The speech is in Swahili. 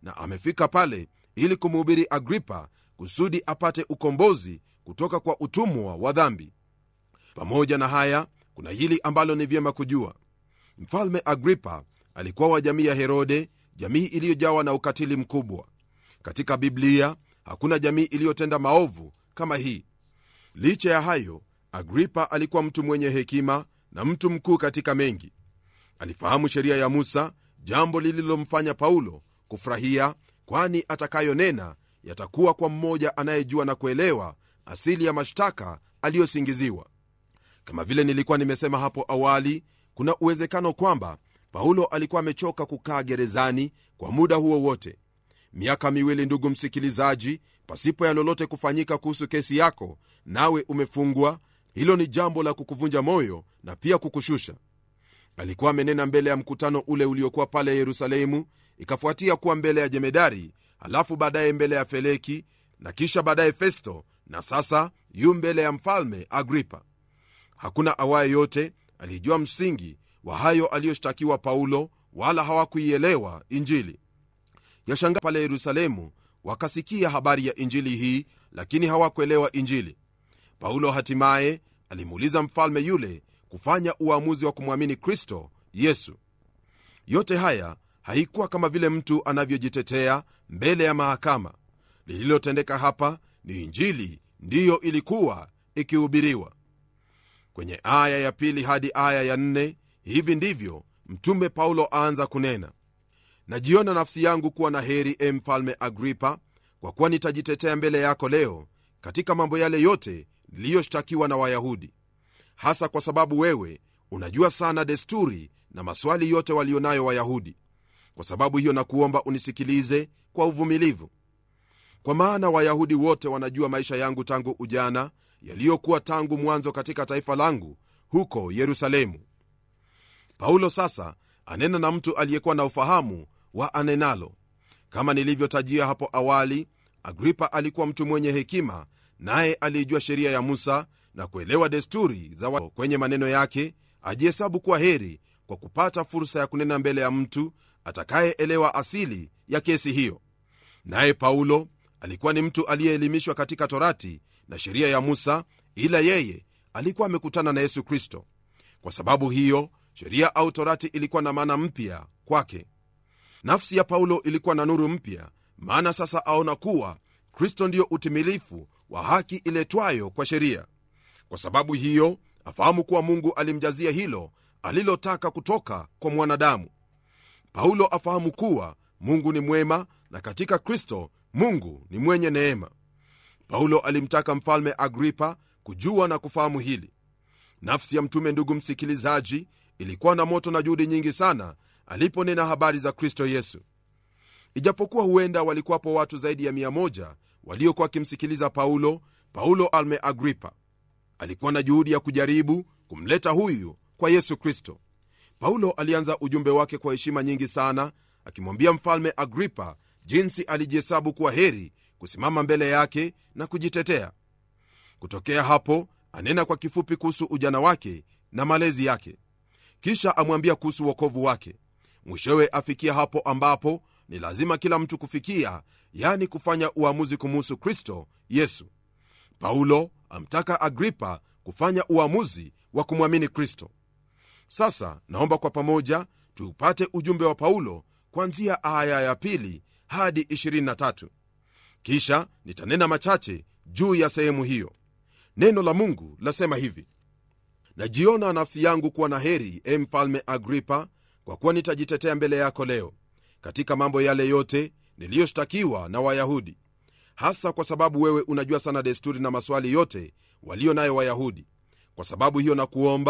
na amefika pale ili kumhubiri agripa kusudi apate ukombozi kutoka kwa utumwa wa dhambi pamoja na haya kuna hili ambalo ni vyema kujua mfalme agripa alikuwa wa jamii ya herode jamii iliyojawa na ukatili mkubwa katika biblia hakuna jamii iliyotenda maovu kama hii licha ya hayo agripa alikuwa mtu mwenye hekima na mtu mkuu katika mengi alifahamu sheria ya musa jambo lililomfanya paulo kufurahia kwani atakayonena yatakuwa kwa mmoja anayejua na kuelewa asili ya mashtaka aliyosingiziwa kama vile nilikuwa nimesema hapo awali kuna uwezekano kwamba paulo alikuwa amechoka kukaa gerezani kwa muda huo wote miaka miwili ndugu msikilizaji pasipo ya lolote kufanyika kuhusu kesi yako nawe umefungwa hilo ni jambo la kukuvunja moyo na pia kukushusha alikuwa amenena mbele ya mkutano ule uliokuwa pale yerusalemu ikafuatia kuwa mbele ya jemedari halafu baadaye mbele ya feleki na kisha baadaye festo na sasa yu mbele ya mfalme agripa hakuna awaye yote alijua msingi wa hayo aliyoshtakiwa paulo wala hawakuielewa injili yashanga pale yerusalemu wakasikia habari ya injili hii lakini hawakuelewa injili paulo hatimaye alimuuliza mfalme yule kufanya uamuzi wa kumwamini kristo yesu yote haya haikuwa kama vile mtu anavyojitetea mbele ya mahakama lililotendeka hapa ni injili ndiyo ilikuwa ikihubiriwa kwenye aya ya pili hadi aya ya nne hivi ndivyo mtume paulo aanza kunena najiona nafsi yangu kuwa na heri e mfalme agripa kwa kuwa nitajitetea mbele yako leo katika mambo yale yote niliyoshtakiwa na wayahudi hasa kwa sababu wewe unajua sana desturi na maswali yote walionayo wayahudi kwa sababu hiyo nakuomba unisikilize kwa uvumilivu kwa maana wayahudi wote wanajua maisha yangu tangu ujana yaliyokuwa tangu mwanzo katika taifa langu huko yerusalemu paulo sasa anena na mtu aliyekuwa na ufahamu wa anenalo kama nilivyotajia hapo awali agripa alikuwa mtu mwenye hekima naye aliijua sheria ya musa na kuelewa desturi za wa kwenye maneno yake ajihesabu kuwa heri kwa kupata fursa ya kunena mbele ya mtu atakayeelewa asili ya kesi hiyo naye paulo alikuwa ni mtu aliyeelimishwa katika torati na sheria ya musa ila yeye alikuwa amekutana na yesu kristo kwa sababu hiyo sheria au torati ilikuwa na maana mpya kwake nafsi ya paulo ilikuwa na nuru mpya maana sasa aona kuwa kristo ndiyo utimilifu wa haki iletwayo kwa sheria kwa sababu hiyo afahamu kuwa mungu alimjazia hilo alilotaka kutoka kwa mwanadamu paulo afahamu kuwa mungu ni mwema na katika kristo mungu ni mwenye neema paulo alimtaka mfalme agripa kujua na kufahamu hili nafsi ya mtume ndugu msikilizaji ilikuwa na moto na juhudi nyingi sana aliponena habari za kristo yesu ijapokuwa huenda walikuwapo watu zaidi ya 1 waliokuwa wakimsikiliza paulo paulo alme agripa alikuwa na juhudi ya kujaribu kumleta huyu kwa yesu kristo paulo alianza ujumbe wake kwa heshima nyingi sana akimwambia mfalme agripa jinsi alijihesabu kuwa heri kusimama mbele yake na kujitetea kutokea hapo anena kwa kifupi kuhusu ujana wake na malezi yake kisha amwambia kuhusu uokovu wake mwishowe afikia hapo ambapo ni lazima kila mtu kufikia yani kufanya uamuzi kumuhusu kristo yesu paulo amtaka agripa kufanya uamuzi wa kumwamini kristo sasa naomba kwa pamoja tuupate ujumbe wa paulo kuanzia aya ya pili hadi 23 kisha nitanena machache juu ya sehemu hiyo neno la mungu lasema hivi najiona nafsi yangu kuwa na heri e mfalme agripa kwa kuwa nitajitetea mbele yako leo katika mambo yale yote niliyoshtakiwa na wayahudi hasa kwa sababu wewe unajua sana desturi na maswali yote walio nayo wayahudi kwa sababu hiyo na kuomba